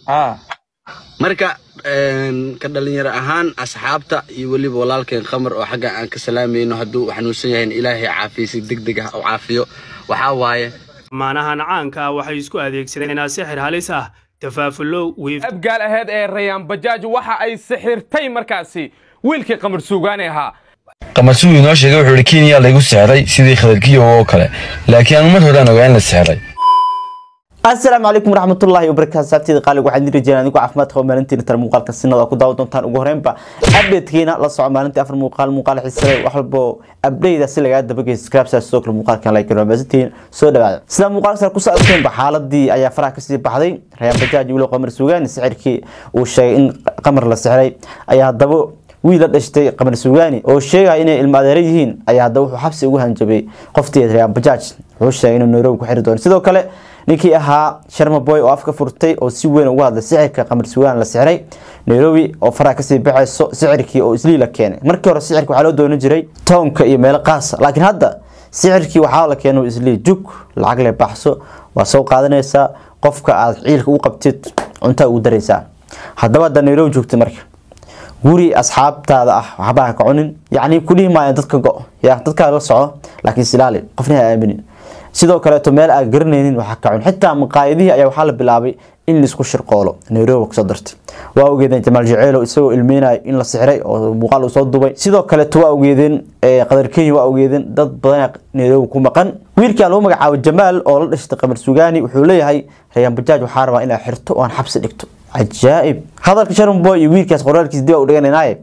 ah marka een, ka dhalinyaro ahaan asxaabta iyo weliba walaalkeen khamar oo xagga aan ka salaamayno hadduu xanuunsan yahay in ilaahay caafiyo si deg deg ah u caafiyo waxaa waaye maanahan caanka ah waxay isku adeegsadeen sixir halis ah tafaafulo wiif abgaal aheed ee rayaan bajaaj waxa ay sixirtay markaasi wiilkii qamar suugaani ahaa qamasuu inoo sheegay wuxuu ihi kenya laygu sixray sidii khadarkiyo oo kale laakiin aan mar horaan ogaa in la sixray asalaamu calaykum waraxmatullaahi wabarakaatu saabteeda qaaliga waxaan idin rajeynaa adigoo caafimaad qaba maalintiina tara muuqaalka sinada ku daawa doontaan ugu horreynba updatekiina la soco maalintii afar muuqaal muuqaal xiisale wax walbo update si lagaa dabagay subscribe saa sidoo kale muuqaalkan like ramaasantiin soo dhawaada sida muuqaalka sare kusoo aragteenba xaaladii ayaa faraha kasii baxday rayaan bajaaj wilo qamar suugaani sixirkii uu sheegay in qamar la sixray ayaa haddaba wiil la dhashtay qamar suugaani oo sheegaya inay ilma adeero yihiin ayaa haddaba wuxuu xabsi ugu hanjabay qoftii rayaan bajaaj wuxuu sheegay inuu nairobi ku xiri doono sidoo kale ninkii ahaa sharma boy oo afka furtay oo si weyn uga hadlay sixirka qamar suugaan la sixray nairobi oo faraha kasii baxayso sixirkii oo isliila keenay markii hore sixirka waxaa loo doonan jiray toonka iyo meelo qaasa laakiin hadda sixirkii waxaa la keenay islii jug lacag le baxso waa soo qaadanaysaa qofka aad ciilka u qabtid cuntaa ugu daraysaa haddaba hadda nairobi joogtay marka guri asxaabtaada ah waxba ha ka cunin yacni kudhihi maayan dadka go ya dadkaa la soco laakiin isilaali qofna ha aaminin sidoo kaleeto meel aan garanaynin waxaa ka cun xitaa maqaayadihii ayaa waxaa la bilaabay in laisku shirqoolo nairobi kasoo dartay waa ogeedeen jamaal jaceelo isagoo ilmeynayo in la sixray oo muuqaal uu soo dubay sidoo kaleeto waa ogeedeen qadar kenya waa ogeedeen dad badan nairobi ku maqan wiilkaan lagu magacaabo jamaal oo la dhashtay qamar sugaani wuxuu leeyahay rayaan bajaaj waxaa rabaa inaa xirto oo aan xabsi dhigto cajaa'ib hadalka sharon boy iyo wiilkaas qoraalkiis dib u dhiganaynaye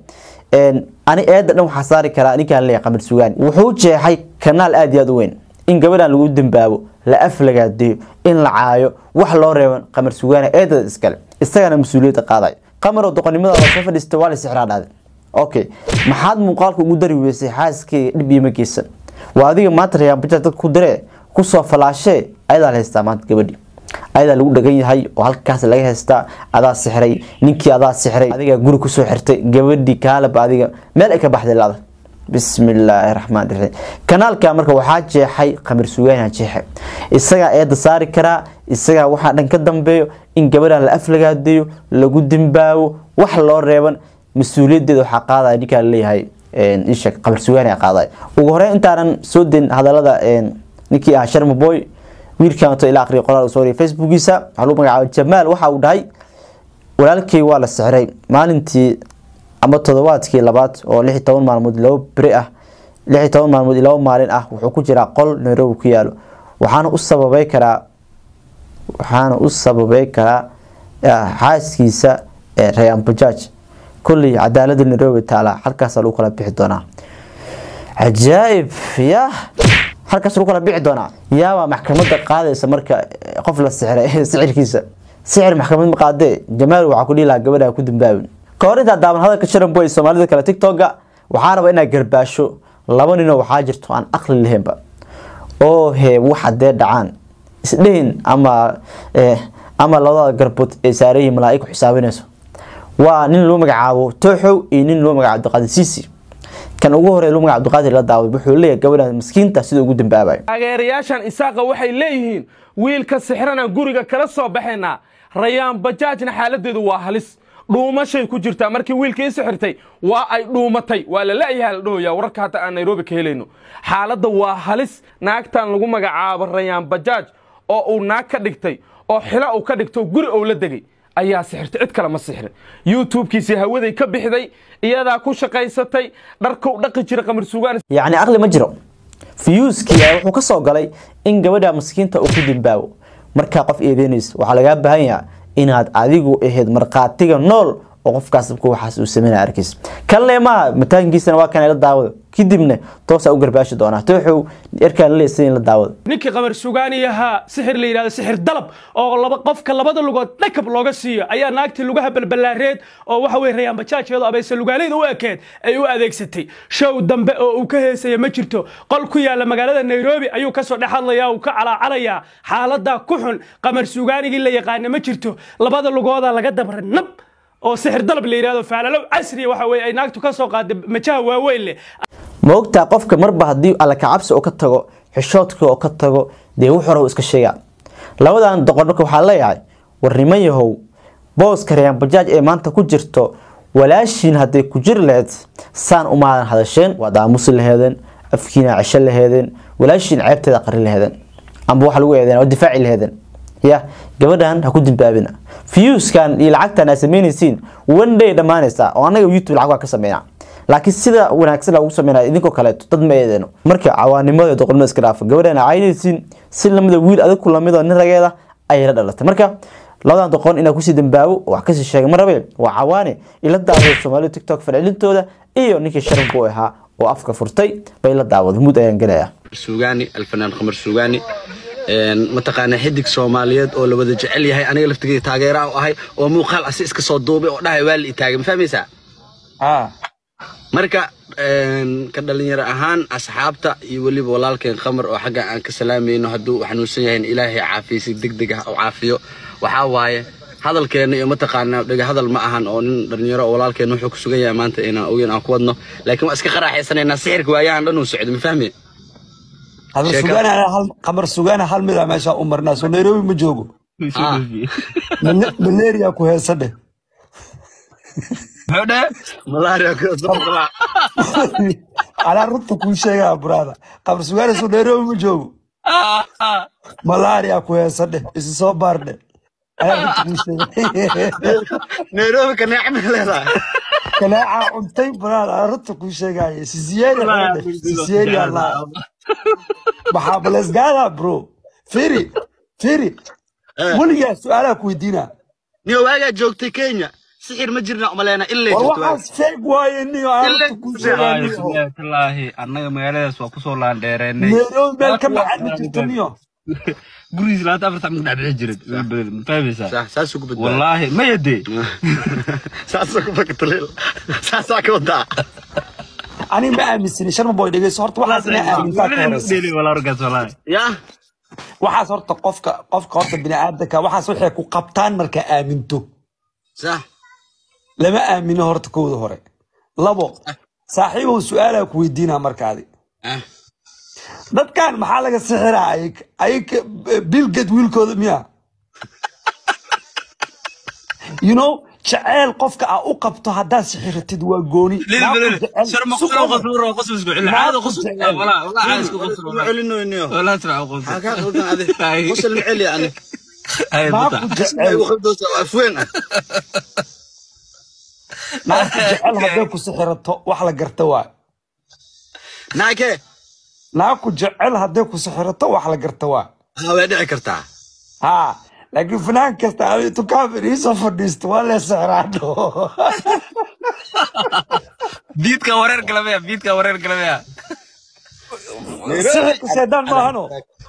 ani eedda dhan waxaa saari karaa ninkaan leeyahay qamar sugaani wuxuu jeexay kanaal aada iyo aada u weyn in gabadhan lagu dambaabo la aflagaadeeyo in la caayo wax loo reeban qamar sugaana eedada iskale isagana mas-uuliyadda qaaday qamar oo doqonnimada oo soo fadhiista waa la sixraa dhahday okay maxaad muuqaalka ugu dari weysay xaaskeyga dhib iima geysan waa adiga maanta rayaan bajaaj dad ku diree kusoo falaashee ayadaa la haystaa maanta gabadhii ayadaa lagu dhagan yahay oo halkaas laga haystaa adaa sixray ninkii adaa sixray adigaa guri kusoo xirtay gabadhii kaalaba adiga meel ay ka baxday laada bismi illaahi raxmaan raxiim kanaalka marka waxaa jeexay qamar sugaana jeexe isagaa eedda saari karaa isagaa waxaa dhan ka dambeeyo in gabadhan la aflagaadeeyo lagu dimbaabo wax loo reeban mas-uuliyaddeeda waxaa qaadaya ninkaa laleeyahay isha qamar sugaana qaadaya ugu horeyn intaanan soo deyn hadalada ninkii ahaa sharma boy wiilkan wato ila aqriya qoraal soo wariyay facebookiisa waxaa lagu magacaabay jamaal waxa uu dhahay walaalkay waa la sixray maalintii ama toddobaadkii labaad oo lix iyo toban maalmood laba beri ah lix iyo toban maalmood iyo laba maalin ah wuxuu ku jiraa qol nairobi ku yaalo waxaana u sababay karaa waxaana u sababay karaa xaaskiisa rayaan bajaaj kulley cadaalada nairobi taala halkaasa lagu kala bixi doonaa cajaa'ib ya halkaas lagu kala bixi doonaa yaabaa maxkamadda qaadaysa marka qof la sixray sicirkiisa sicir maxkamad ma qaadee jamaal waxaa ku dhihi lahaa gabadha ku dambaabin ka hor intaa daaban hadalka sharan boy soomaalida kale tiktoka waxaa raba inaad garbaasho laba ninoo waxaa jirto aan aqli lahaynba oo he waxa dee dhacaan isdhehin ama ama labadada garbood ee saarayihin malaaig xisaabinayso waa nin loo magacaabo tooxow iyo nin loo magacaabo abdiqaadir siisi kan ugu horey loo magacaabo abdiqaadir la daaway wuxuu leeyahay gabadhan maskiinta sida ugu dambaabayo taageerayaashan isaaqa waxay leeyihiin wiilka sixrana guriga kala soo baxaynaa rayaan bajaajna xaaladeedu waa halis dhuumashay ku jirtaa markii wiilkii sixirtay waa ay dhuumatay waa la la'yaha la dhahoyaa wararka hadda aan nairobi ka helayno xaaladda waa halis naagtan lagu magacaabo rayaan bajaaj oo uu naag ka dhigtay oo xilo uu ka dhigto guri ou la degay ayaa sixirtay cid kale ma sixrin youtube-kiisii hawaday ka bixday iyadaa ku shaqaysatay dharkou dhaqi jira qamar sugaan yacni aqli ma jiro fiyuuskii ayaa wuxuu ka soo galay in gabadha maskiinta uu ku dimbaabo markaa qof eedeynaysa waxaa lagaa baahan yaha inaad adigu ahayd markhaatiga nool oo qofkaas dabka waxaas uu sameynaya arkiis kanle maaha mataankiisana waa kan la daawado kadibna toosaa u garbaashi doonaa tooxow erkaan laleesan in la daawado ninkii qamar sugaani ahaa sixir la yidhahdo sixir dalab oo laba qofka labada lugood dhakab looga siiyo ayaa naagtii lugaha balbalaareed oo waxa weye rayaan bajaajkeedu abayse lugaaleyda u ekeed ay u adeegsatay show dambe oo uu ka heesaya ma jirto qol ku yaalla magaalada nairobi ayuu kasoo dhex hadlayaa uu ka calaacalayaa xaaladda ku xun qamar sugaanigii la yaqaana ma jirto labada lugooda laga dabra nab oo sixir dalab la yidhahdo faalalow casriya waxa weye ay naagtu ka soo qaaday majaha waaweyn leh ma ogtaa qofka marba haddii alla kacabsi oo ka tago xishoodka oo ka tago dee wux hore iska sheegaa labadan doqon marka waxaa leeyahay war niman yahow booska rayaan bajaaj ee maanta ku jirto walaashiin hadday ku jiri lahayd saan umaadan hadasheen waad aamusi laheedeen afkiina cesho laheedeen walaashiin ceebteeda qari laheedeen amba waxa lagu eedeen oo difaaci laheedeen ya gabadhan ha ku dimbaabina viewskan iyo lacagtan aa samaynaysiin one day dhammaanaysa oo annaga youtube lacag waa ka sameynaa laakiin sida wanaagsan lagu sameynaya idinkoo kaleeto dad ma eedeeno marka cawaanimada doqolnimada iska dhaafa gabadhan aa caynaysiin si lamida wiil adag ku lamidoo nin rageeda ayay la dhalatay marka labadan doqon inaa kusii dambaabo wax kasii sheegay ma rabe waa cawaane ila daawaday soomaalida tiktok falcelintooda iyo ninkii sharafku u ahaa oo afka furtay bay la daawaday mud ayaan gelaya suugaani alfanaan qamar suugaani mataqaanaa xidig soomaaliyeed oo la wada jecel yahay aniga laftigeyga taageera u ahay oo muuqaal asi iska soo duubay oo dhahay waa la itaagay ma fahmaysaa marka ka dhalinyaro ahaan asxaabta iyo weliba walaalkeen qamar oo xagga aan ka salaamayno hadduu xanuunsan yahay in ilaahay caafiysi degdeg ah u caafiyo waxaa waaye hadalkeena iyo mataqaanaa dhega hadal ma ahan oo nin dhalinyaro oo walaalkeena wuxuu ku sugan yahay maanta inaan ogeyn aan ku wadno laakiin waa iska qaraaxaysanaynaa sixirka waayahan dhan uu socdo ma fahmi qamar Sheeka. sugaana hal qamar sugaana hal mid ah meesha u marnaa soo nairobi ma joogo Ah. Male- malaria ku heesa dheh malaria ku soo anaa runta kuu sheegaa buraada qamar sugaana soo nairobi ma joogo malaria ku heesa dheh isi soo baar dheh ayaa runta kuu sheega nairobi ka neecma leedahay kaleecaa cuntay buraada anaa runta kuu sheegaaye sisiyeeri dheh sisiyeeri allah maxaa balesgaada bro firi firi weligaa su-aalaha ku weydiinaa niyo waagaa joogtay kenya sixir ma jirna umaleena ilay war jirto waaga. waxaas feeg waaye niyo aan runta kuu sheegaa niyo wallaahi annaga magaaladaas waa kusoo laandheereennay nairobi meel ka baxan ma jirto niyo gurigiis labaatan afar sac dhex bixi jiray ma fahmaysaa Sax, saasuu ku badbaaday wallaahi maya dee saasuu ku bakatuleel saasaa ka wadaa ani ma aaminsani sharma boy dhegeyso horta waxaas inaa aamintaa ka horeysa walaalkaas wallaahi yaa waxaas horta qofka qofka horta bini'aadamka waxaas waxay ku qabtaan markaa aaminto sax lama aamino horta kowda hore labo saaxiibow su-aalaa ku weydiinaa markaadi ah dadkan maxaa laga sixiraa ayag ayag bilged wiilkooda miya you know jaceyl qofka aa u qabto haddaad sixiratid waa gooni Naagtu jecel- ma celinoyniyo maxaa kaa qaldan adi qosol ma celi ani naagtu jecel igu qabdoosa waa afween ah naagtu jecel hadday ku sixirato wax la garta waa naake naagku jecel hadday ku sixirato wax la garta waa haa way dhici kartaa ها لكن فلان كستا انتو كافر يوسف فرديست ولا سعرانو biidka wareer galamaya biidka wareer galamaya سحك سيدان ما هنو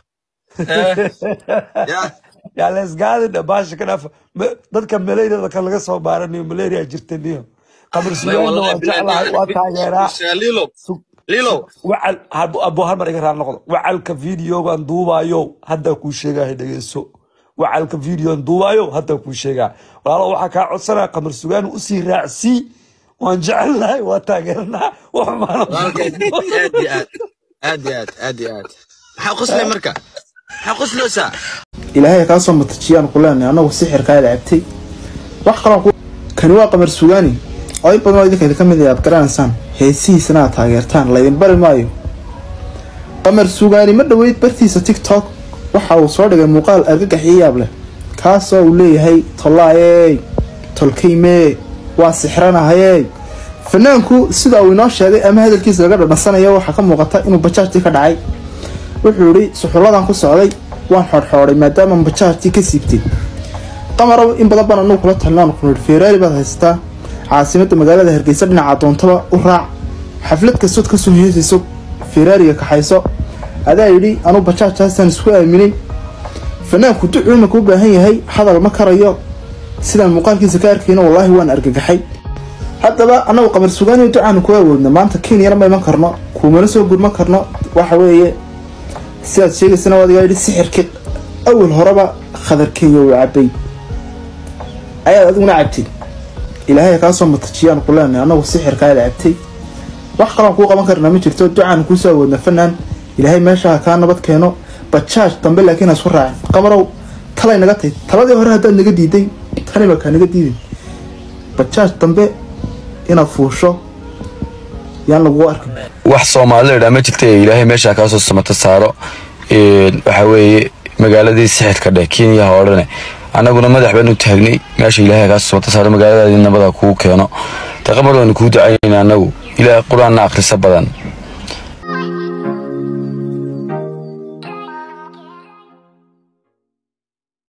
yaa يا ليس قاعد باش كده dadka مليريا dadka laga soo baaranayo malaria jirtaniyo qabr suugaana waa jeclahay waa taageeraa lilo lilo wacal abo hal mar iga raar noqdo wacalka videogan duubayo hadda kuu sheegahay dhegeyso wacalka videogan duubayo hadda kuu sheegaa walaalo waxaa kaa codsanaya qamar sugaan usii raacsii waan jecelnahay waa taageernaa wax maana walaalkeed aad iyo aad aad iyo aad aad iyo aad maxaa qoslay marka maxaa qosloosaa ilaahay kaa soo matajiyaan ku leenahay annagu sixirkaa lacabtay wax kaloo ku kani waa qamar sugaani oo in badan oo idinka idinka mid ah aad garanaysaan heesihiisana aad taageertaan laydin bari maayo qamar sugaani ma dhoweyd bartiisa tiktok waxa uu soo dhigay muuqaal argagax iyo yaab leh kaasoo uu leeyahay tollaayey tolkaymee waa sixranahayey fanaanku sida uu inoo sheegay ama hadalkiisa laga dhadhansanayo waxaa ka muuqata inuu bajaajtii ka dhacay wuxuu yidhi suxulladan ku socday waan xodxoodhay maadaama bajaajtii ka siibtay qamarow in badan baan anugu kula talnaan ku nidhi feeraari baad haysataa caasimadda magaalada hargeysa dhinaca doontaba u raac xaflad kastood ka soo heesayso feeraariga kaxayso adaa yidhi anuu bajaajtaasaan isku aaminay fanaanku ducuu imaka u baahan yahay hadal ma karayo sidaan muuqaalkiisa ka arkayno wallaahi waan argagaxay haddaba annagu qamar sugaaniyo ducaanu ku awoodna maanta kenyana ma iman karno kuumana soo gurman karno waxa weeye sidaad sheegaysana waad igaa yidhi sixirkii awal horeba khadar kenya uu cabay ayaad adiguna cabtay ilaahay kaa soo matajiyaan ku leenahay annagu sixirkaa la cabtay wax kaloon kuu qaban karnaa ma jirto ducaanu kuu soo awoodna fanaan ilaahay meesha kaa nabad keeno bajaaj dambe laakiin ha isku raacin qamarow talay naga tahay taladii hore haddaad naga diiday tani baa kaanaga diidin bajaaj dambe inaad fuusho yaan lagugu arkin wax soomaalida idhaa ma jirta ee ilaahay meesha kaasoo samato saaro waxa weeye magaaladii sixirka dheh kenya ha odhane annaguna madax baanu taagnay meesha ilaahay kaasoo samato saaro magaaladaadii nabada kuu keeno taqamar waanu kuu ducaynayna annagu ilaahay qur-aanna akhrisa badan